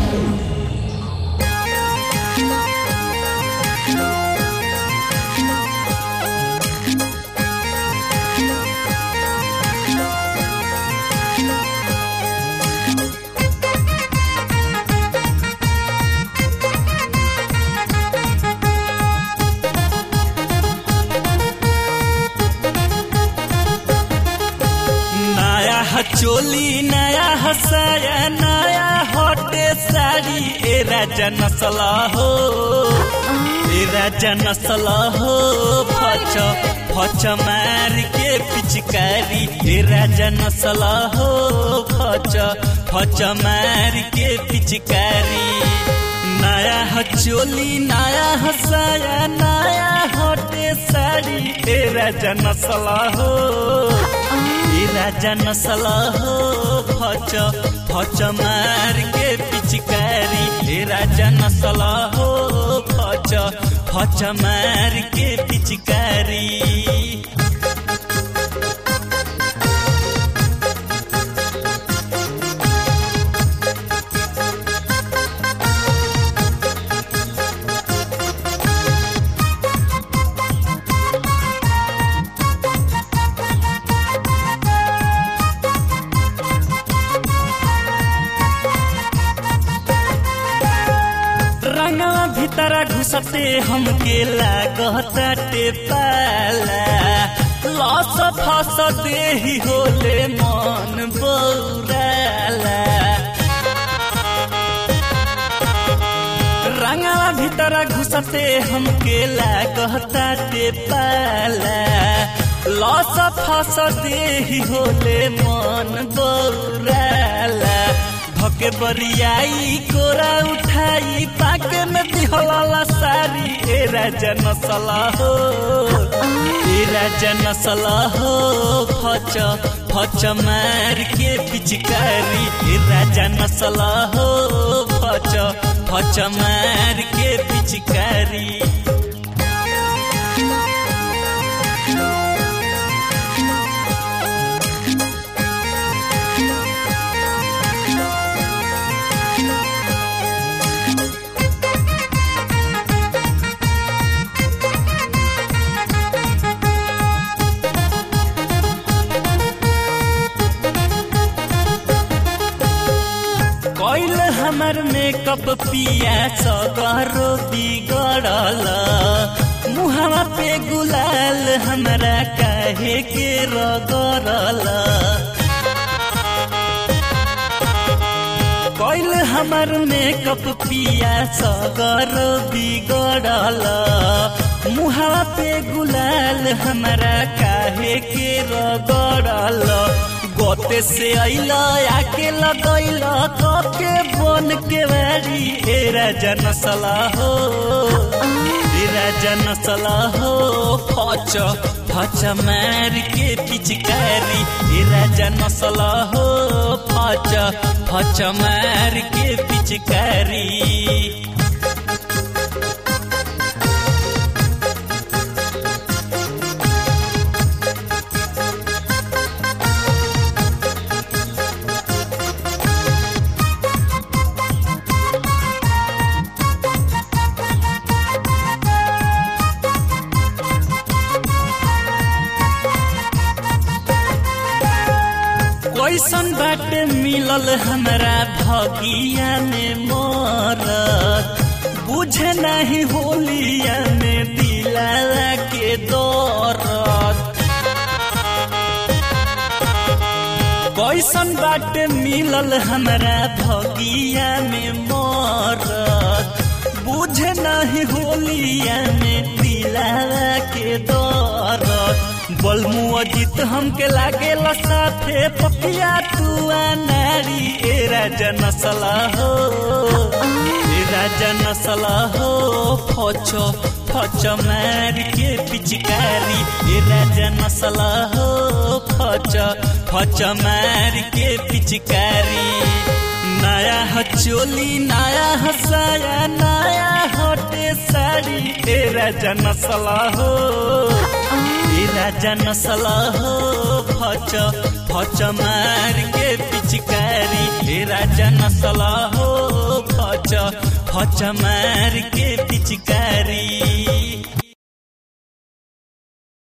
नया चोली नया हसाया नया हटे साड़ी ए राजा नसला हो ए राजा नसला हो फच फच मार के पिचकारी ए राजा नसला हो फच फच मार के पिचकारी नया हचोली नया हसाया नया हटे साड़ी ए राजा नसला हो ए राजा नसला हो फच फच मार के पिचकारी ए राजा नसला हो फच फच मार के पिचकारी रंगवा भीतरा घुसते हमके लागताटे पाला लस फस देही होले मन बौराला रंगवा भीतरा घुसते हमके लागताटे पाला लस फस देही होले मन बौराला भके बरियाई कोरा उठाई पाके में दिहला सारी ए राजा नसला हो ए राजा नसला हो फच फच मार के पिचकारी ए राजा नसला हो फच फच मार के पिचकारी कैल हमर मेकअप पिया सगरो बिगड़ल मुहवा पे गुलाल हमरा काहे के रगड़ल कैल हमर मेकअप पिया सगर बिगड़ल मुहवा पे गुलाल हमरा काहे के रगड़ल गोते से अइल आके लगैल कके बन के बारी ए राजा नसला हो ए राजा नसला हो फच फच मार के पिचकारी ए राजा नसला हो फच फच मार के पिचकारी कैसन बाटे मिलल हमरा भगिया में मरत बुझे नहीं होलिया में दिला के दरद कैसन बाटे मिलल हमरा भगिया में मरत बुझे नहीं होलिया में दिला के दरद बलमु अजित हमके लागे साथे पपिया तुआ नारी ए राजा नसला हो ए राजा नसला हो फचो फच मार के पिचकारी ए राजा नसला हो फच फच मार के पिचकारी नया हचोली नया हसाया नया हटे साड़ी ए राजा नसला हो ए राजा नसला हो फच फच मार के पिचकारी ए राजा नसला हो फच फच फच मार के पिचकारी